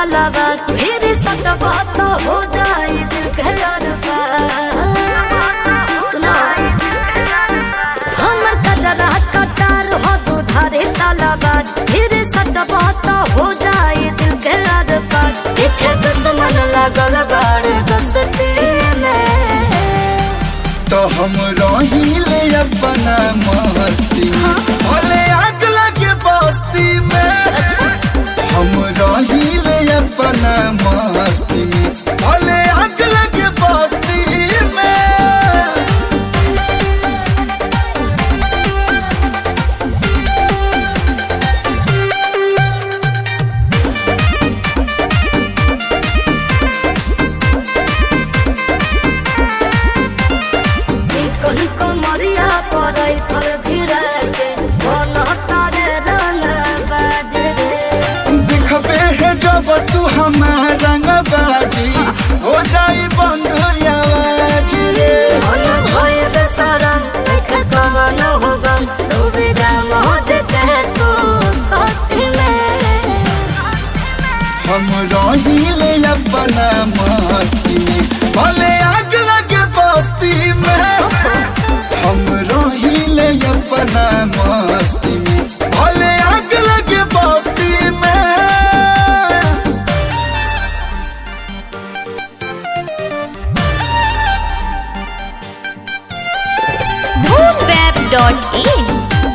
तालाबा फिर सकबा तो हो जाई दिल के अरबा सुना हमर कजरा कटार हो दुधारे तालाबा फिर सकबा तो हो जाई दिल के अरबा पीछे दुश्मन लगल बाड़ दसती में तो हम रहिले अपना मस्ती में भले आग लगे बस्ती में हम रहिले अपना मस्ती में भले आग लगे बस्ती में चिकन कमरिया पड़ै फल भिड़ा के बन तारे रंग बाजे रे दिखबे है जब तू हमारा रंग बाजी हो जाई बंद आवाज रे मन भय बेसरम देख कवन हो गम डूबे जा मौज कह तू दोस्ती में हम रहिले अपना मस्ती में भले आग लगे बस्ती में हम रहिले अपना मस्ती में भले आग लगे बस्ती में boomweb.in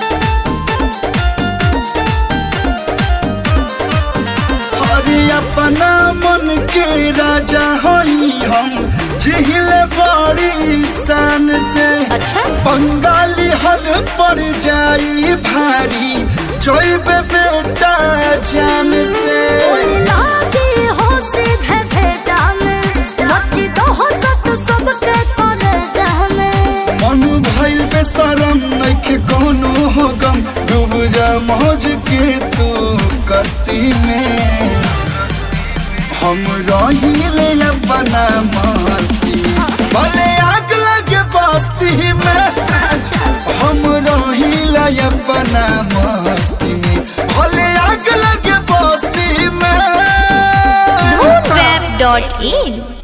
हरे अपना मन के राजा होई हम झिल बड़ी शान से अच्छा बंगाली हल पड़ जाई भारी जोइबे बेटा जान से लागी हो सीधे भेजा में मची तो हो सत सबके करे जामे मन भइल बेसरम नइखे कोनो हो गम डूब जा मौज के तू कस्ती में हम रहिले अपना मस्ती में भले आग लगे बस्ती में हम रहिले अपना मस्ती में भले आग लगे बस्ती में boomweb.in